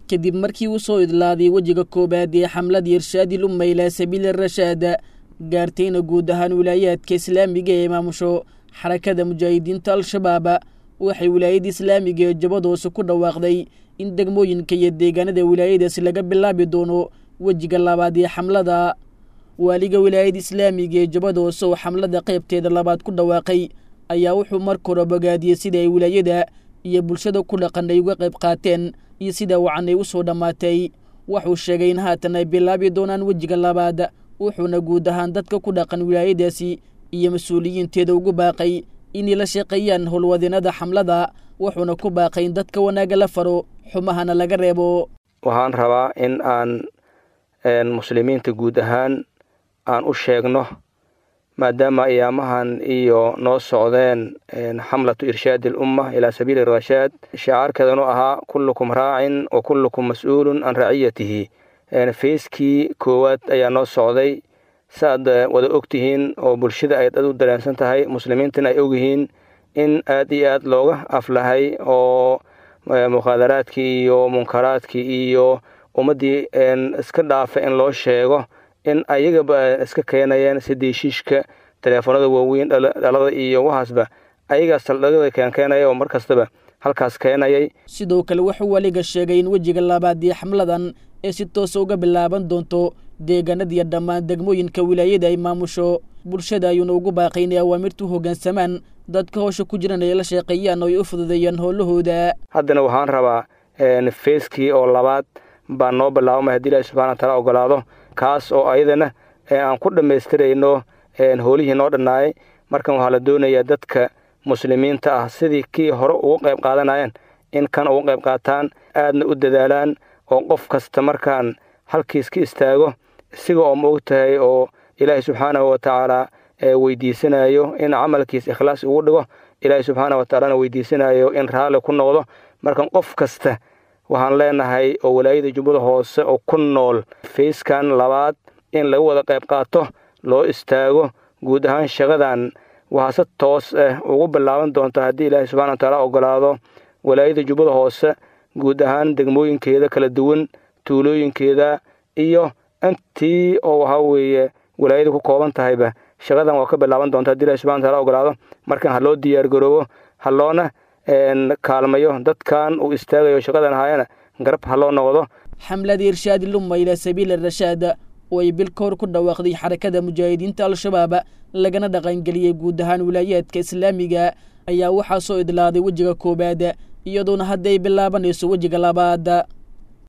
kadib markii uu soo idlaaday wejiga koowaad ee xamladii irshaadil umma ilaa sabiili rashaad gaartayna guud ahaan wilaayaadka islaamiga ee maamusho xarakada mujaahidiinta al-shabaab waxay wilaayada islaamiga ee jabadoose ku dhawaaqday in degmooyinka iyo deegaanada wilaayadaasi laga bilaabi doono wejiga labaad ee xamlada waaliga wilaayada islaamiga ee jabadoose oo xamlada qaybteeda labaad ku dhawaaqay ayaa wuxuu marka hore bogaadiyey sida ay wilaayada iyo bulshada ku dhaqan ay uga qayb qaateen iyo sida wacan ay u soo dhammaatay wuxuu sheegay in haatan ay bilaabi doonaan wejiga labaad wuxuuna guud ahaan dadka ku dhaqan wilaayadaasi iyo mas-uuliyiinteeda ugu baaqay inay la shaqeeyaan howlwadeenada xamlada wuxuuna ku baaqay in dadka wanaagga la faro xumahana laga reebo waxaan rabaa in aan muslimiinta guud ahaan aan u sheegno maadaama ayaamahan iyo noo socdeen xamlatu irshaadi alumma ilaa sabiili rashaad shacaarkeedanu ahaa kullukum raacin wa kullukum mas-uulun can raciyatihi feyskii koowaad ayaa noo socday saaad wada ogtihiin oo bulshada ay dad u dareensan tahay muslimiintana ay ogyihiin in aad iyo aad looga aflahay oo mukhaadaraadkii iyo munkaraadkii iyo ummaddii iska dhaafa in loo sheego in ayagaba iska keenayeen sidii shiishka teleefoonada waaweyn dhalada iyo waxaasba ayagaa saldhigada keenkeenaya oo mar kastaba halkaas keenayay sidoo kale wuxuu weliga sheegay in wejiga labaad iyo xamladan ee si toosa uga bilaaban doonto deegaanadiiyo dhammaan degmooyinka wilaayada ay maamusho bulshada ayuuna ugu baaqay inay awaamirtu hoggaansamaan dadka howsha ku jiran ay la sheeqeeyaan oo ay u fududeeyaan howlahooda haddana waxaan rabaa feyskii oo labaad baa noo bilaabamay haddii ilahi subxana wataala ogolaado kaas oo ayadana aan ku dhammaystirayno howlihii noo dhannaayay markan waxaa la doonayaa dadka muslimiinta ah sidii kii hore ugu qayb qaadanayeen in kan ugu qayb qaataan aadna u dadaalaan oo qof kasta markaan halkiis ka istaago isiga oo ma og tahay oo ilaahay subxaanahu watacaala weydiisanayo in camalkiis ikhlaas ugu dhigo ilaahay subxaana watacaalana weydiisanayo in raalli ku noqdo markan qof kasta waxaan leenahay oo walaayada jubbada hoose oo ku nool fayskan labaad in laga wada qayb qaato loo istaago guud ahaan shaqadan waxaa si toos ah ugu bilaaban doonta haddii ilaahay subxana watacaala ogolaado walaayada jubbada hoose guud ahaan degmooyinkeeda kala duwan tuulooyinkeeda iyo intii oo waxaa weeye walaayada ku kooban tahayba shaqadan waa ka bilaaban doonta haddi ilahi subxana wataala ogolaado markan ha loo diyaar garoobo ha loona kaalmayo dadkan uu istaagayo shaqadan ahaayana garab ha loo noqdo xamladii irshaadi lumma ilaa sabiili rashaad oo ay bil ka hor ku dhawaaqday xarakada mujaahidiinta al-shabaab lagana dhaqangeliyey guud ahaan wilaayaadka islaamiga ayaa waxaa soo idlaaday wejiga koowaad iyadoona hadda ay bilaabanayso wejiga labaad